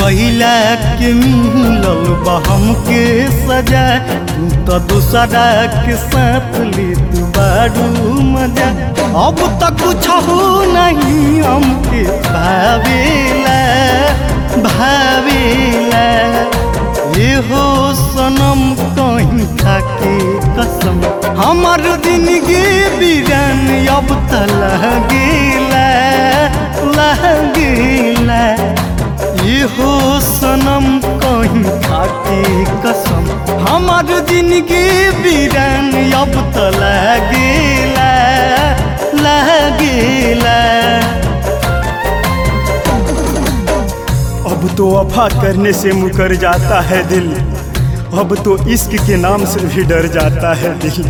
कैला के मिलल बा हमके सजा तू तो दूसरा के साथ लेत बारू मजा अब तक कुछ हो नहीं हमके भावेला भावेला ये हो सनम कहीं खाके कसम हमार जिंदगी बीरान अब त लगेला लगेला ये हो सनम कहीं खाके कसम हमार जिंदगी बीरान अब त लगेला लगेला अब तो वफा करने से मुकर जाता है दिल अब तो इश्क के नाम से भी डर जाता है दिल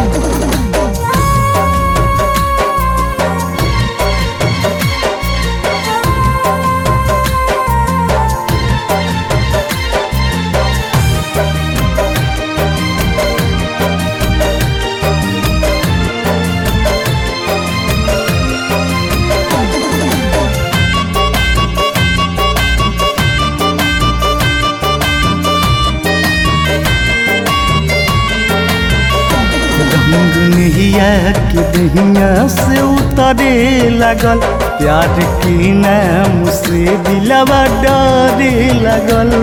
रंग नहिया के दहिया से उतरे लगल प्यार के नाम से दिलवा डरे लगल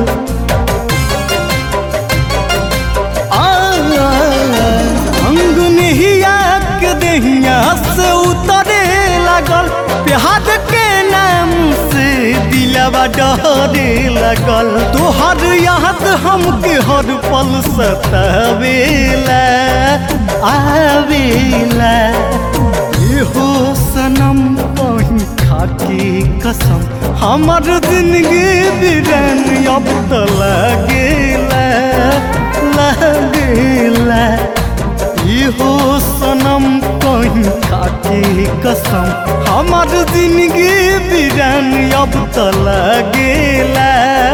आ, रंग नहिया के दहिया से उतरे लगल प्यार के नाम से दिलवा डरे लगल तोहर याद हमके हर पल सतावेला आवेला ये हो सनम कहीं खाके कसम हमर जिंदगी बिरन अब त लगेला लगेला ये हो सनम कहीं खाके कसम हमर जिंदगी बिरन अब त लगेला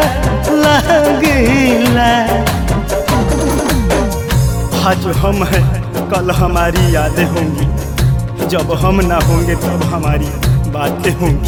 लगेला आज हम हैं कल हमारी यादें होंगी जब हम ना होंगे तब हमारी बातें होंगी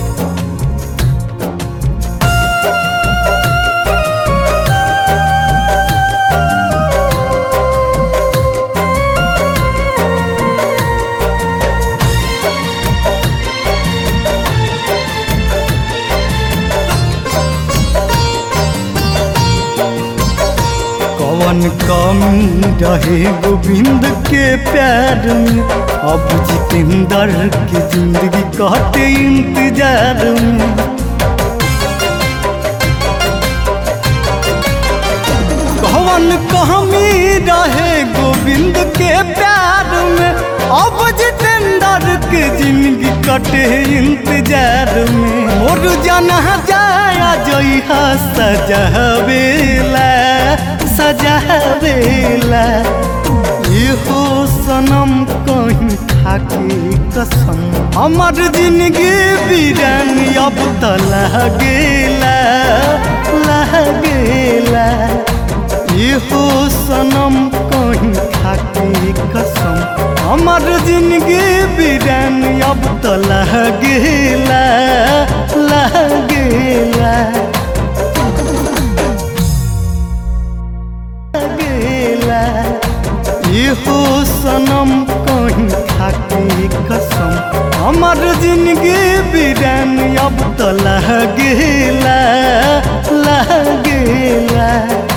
कवन कमी रहे गोविंद के प्यार में अब जितेंद्र की जिंदगी कहते इंतजार में कवन कमी रहे गोविंद के प्यार में अब जितेंद्र के जिंदगी कटे इंतजार में मोर जाना जाया जइहा सजावेला सजावेला ये हो सनम कहीं खाके कसम हमर जिंदगी बीरान अब त लगेला लगेला ये हो सनम कहीं खाके कसम हमर जिंदगी बीरान अब त लगेला लगेला लगेला ये हो सनम कहीं खाके कसम हमर जिंदगी बीरान अब त लगेला लगेला